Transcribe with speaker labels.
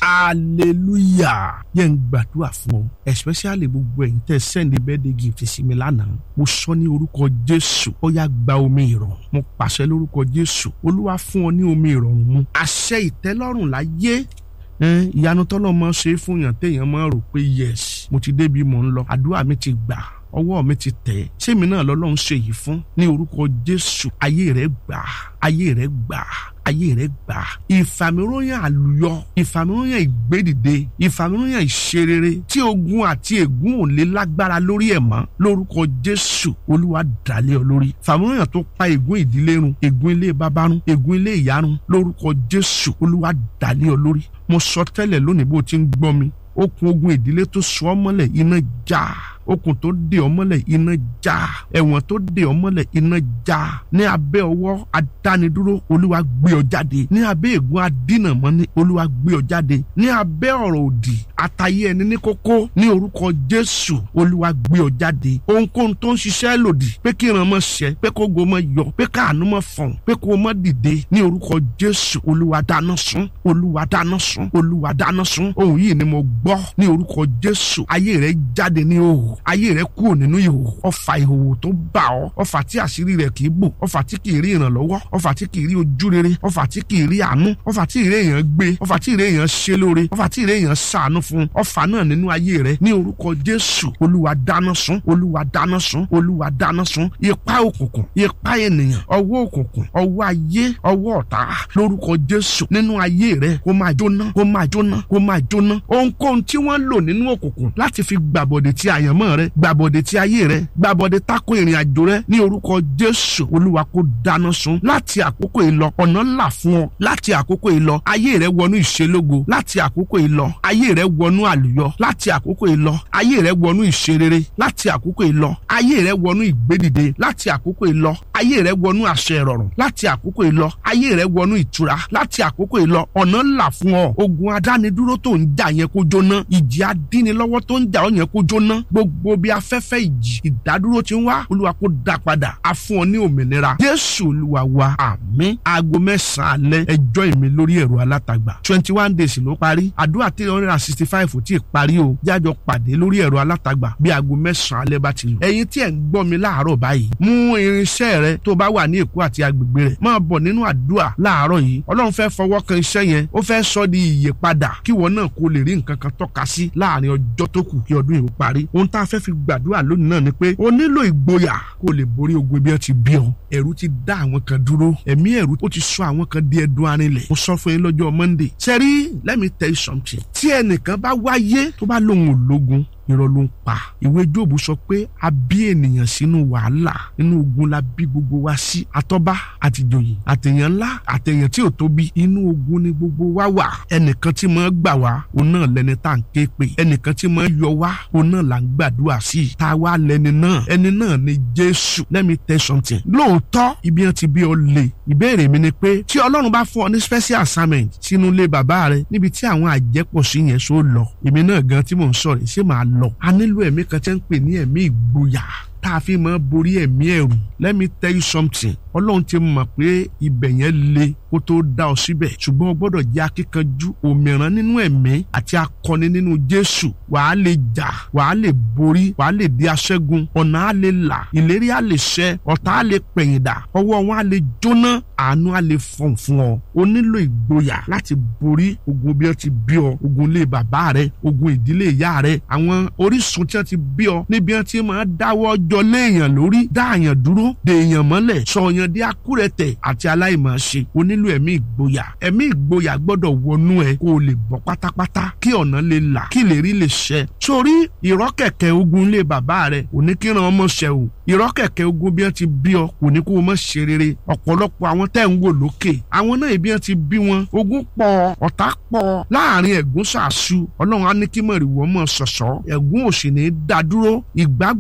Speaker 1: hallelujah yẹn ń gbàdúrà fún ọ especially gbogbo ẹ̀yin tẹ́ sẹ́ndí birthday gift sí mi lánàá mo sọ ní orúkọ jésù ó yá gba omi ìrọ̀rùn mo pàṣẹ lórúkọ jésù olúwa fún ọ ní omi ìrọ̀rùn mu àṣẹ ìtẹ́lọ́rùn láyé ẹn ìyanu tọ́lọ́ mọ́ ṣe é fún yàn téèyàn máa rò pé yes mo ti débi mò ń lọ àdúrà mi ti gbà ọwọ́ mi ti tẹ̀ sẹ́mi náà lọ́lọ́run ṣe yìí fún ní orúkọ jésù ayé rẹ̀ gbà ayé rẹ̀ gbà ayé rẹ̀ gbà ìfàmìróyàn àlùyọ ìfàmìróyàn ìgbédìde ìfàmìróyàn ìṣerere tí ogun àti ègún ò lè lágbára lórí ẹ̀ mọ́ lórúkọ jésù olúwa dàlẹ́ ọ lórí fàmìróyàn tó pa ègún ìdílé run ègún ilé bàbá run ègún ilé ìyá run lórúkọ jésù olúwa dàlẹ́ ọ lórí mo sọ tẹ́lẹ̀ lónìí bó ti ń gbọ́ mi okùn ogun ìdílé tó sọ ọ́ mọ́lẹ̀ iná já okùn tó dè ọ́ mọ́lẹ̀ iná já ẹ̀wọ̀n tó dè ọ́ mọ́lẹ̀ iná já ní abẹ́ ọwọ́ adánidúró olúwa gbé ọ jáde ní abẹ́ ègún adínàmọ́ni olúwa gbé ọ jáde ní abẹ́ ọ̀rọ̀ òdì àtàyé ẹni ní kókó ní orúkọ jésù olúwa gbé ọ jáde ohunkóhun tó ń ṣiṣẹ́ lòdì pé kí ìran mọ́ ṣẹ pé kó go mọ́ yọ pé káàánú mọ́ fọ̀n pé kó mọ́ dìde ní orúkọ jésù olúwa dáná sun olúwa dáná sun olúwa dáná sun ohun yìí ni mo gbọ́ ní orúkọ jésù ayé rẹ jáde ní òhù ayé rẹ kúrò nínú ìhòòhò ọfà ìhòòhò tó bá ọ ọfà tí àṣírí rẹ kì í bò ọfà tí kì í rí ìrànlọ́wọ́ ọfà tí kì í rí ojú rere ọfà tí kì í rí àánú ọfà tí ìrè èèyàn gbé ọfà tí ìrè èèyàn ṣe lóore ọfà tí ìrè èèyàn ṣàánú fún ọfà náà nínú ayé rẹ ní orúkọ jésù olúwa dáná sun olúwa dáná sun olúwa dáná sun ipá òkùnkùn ipá ènìyàn ọwọ́ òkùnkùn ọwọ́ ayé ọwọ́ ọ̀tá lórúkọ jésù nínú ayé rẹ kó máa jóná kó máa jóná kó máa jóná ohunkóhun tí wọ́n lò nínú òkùnkùn láti fi gbàbọ̀dẹ̀ tí àyànmọ́ rẹ gbàbọ̀dẹ̀ tí ayé rẹ gbàbọ̀dẹ̀ tako ìrìn àjò rẹ ní orúkọ jésù olúwa kó dáná sun láti àkókò ìlọ ọ̀nà ńlá fún ọ láti àkókò ìlọ ayé rẹ wọnú ìṣelógo láti àkókò ìlọ ayé rẹ wọnú àlùyọ láti àkókò ìlọ ayé rẹ wọnú ìṣerere láti àkókò ìlọ ayé rẹ wọnú ìgbédìde láti àkókò ìlọ ayé rẹ wọnú àṣẹ ìrọ̀rùn láti àkókò ìlọ ayé rẹ wọnú ìtura láti àkókò ìlọ ọ̀nà ńlá fún ọ ogun adánidúró tó ń jà yẹn kó jóná ìjì adínilọ́wọ́ tó ń jà ọ yẹn kó jóná gbogbo bí afẹ́fẹ́ ìjì ìdádúró ti ń wá olúwa kó dá padà á fún ọ ní òmìnira jésù olúwa wa àmín aago mẹ́sàn-án alẹ́ ẹjọ́ ìmí lórí ẹ̀rọ alátagbà twenty one days ló parí àdúrà three hundred and sixty five ò tí ì parí o jájọ pàdé lórí ẹ̀rọ alátagbà bí aago mẹ́sàn-án alẹ́ bá ti lù ẹ̀yin tí ẹ̀ ń gbọ́ mi láàárọ̀ báyìí mú irinṣẹ́ rẹ tó bá wà ní èkó àti agbègbè rẹ̀ máa bọ̀ nínú àdúrà láàárọ̀ yìí ọlọ́run fẹ́ fọwọ́ kan iṣẹ́ yẹn ó fẹ́ sọ di ìyè padà kíwọ náà kó lè rí nǹkan kan tọ́ka sí láàrin ọjọ́ tó kù kí ọdún yìí ó parí ohun tá a fẹ́ fi gbàdúrà lónìí náà ni pé o nílò ìgboyà kó lè borí ogun ibi ẹ ti bí ọ ẹ̀rù ti dá àwọn kan dúró ẹ̀mí ẹ̀rù ó ti sọ àwọn kan di ẹdun arinlẹ̀ mo sọ fún yín lọ́jọ́ monday sẹ́rí let me tell you something tí ẹnìkan bá wáyé tó bá lóun ò lógun irọ́ ló ń pa ìwé jóòbù sọ pé a bí ènìyàn sínú wàhálà inú ogun la bí gbogbo wa sí àtọ́ba àtìjòyè àtẹ̀yàn ńlá àtẹ̀yàn tí ò tóbi inú ogun ni gbogbo wa wà ẹnìkan tí mo gbà wá òun náà lẹni tá à ń ké pè ẹnìkan tí mo yọ wá òun náà là ń gbàdúrà sí i tá a wá lẹni náà ẹni náà ni jésù let me tell something lóòótọ́ ibi wọn ti bí ọ lè ìbéèrè mi ni pé tí ọlọ́run bá fún ọ ní special assignment sínú ilé bàbá rẹ níbi tí àwọn àjẹpọ̀ sí yẹn só lọ èmi náà gan tí mò ń sọ̀rọ̀ ṣé màá lọ a nílò ẹ̀mí kan tí ń pè ní ẹ̀mí ìgboyà tá a fi máa borí ẹ̀mí ẹ̀rù let me tell you something ọlọ́run ti mọ̀ pé ibẹ̀ yẹn le kó tó dá ọ síbẹ̀ ṣùgbọ́n o gbọ́dọ̀ jẹ́ akíkanjú òmìrán nínú ẹ̀mí àti akọni nínú jésù wàá lè jà wàá lè borí wàá lè di aṣẹ́gun ọ̀nà á lè là ìlérí á lè ṣẹ ọ̀tá á lè pẹ̀yìndà ọwọ́ wọn á lè jóná àánú á lè fọ̀n fún ọ o nílò ìgboyà láti borí ogun bí wọ́n ti bí ọ ogun ilé bàbá rẹ ogun ìdílé ìyá rẹ àwọn orísun tí wọ́n ti bí ọ níbi wọ́n ti máa dáwọ́ jọ léèyàn lórí dáàyàn dúró dèèyàn mọ́lẹ̀ sọ̀yàn di akúrẹ̀tẹ̀ àti aláìmọ̀ọ́ṣe o nílò ẹ̀mí ìgboyà ẹ̀mí ìgboyà gbọ́dọ̀ wọnú ẹ kó o lè bọ́ pátápátá kí ọ̀nà lè là kí lè rí lè ṣẹ sórí ìrọ́kẹ̀kẹ̀ ogun ilé bàbá rẹ kò ní kí ràn ọmọ ṣẹ o ìrọ́kẹ̀kẹ̀ ogun bí wọ́n ti bí ọ kò ní kó o mọ̀ ṣe rere ọ̀pọ̀lọpọ̀ àwọn tẹ́ ń wò lókè àwọn náà ibi wọ́n ti bí wọn ogun pọ̀ ọ̀tá pọ̀ láàrin ẹ̀gún ṣàṣù ọlọ́run á ní kí mọ̀rìwọ́ mọ̀ ṣọ̀ṣọ́ ẹ̀gún òsì ní dádúró ìgbàgbọ́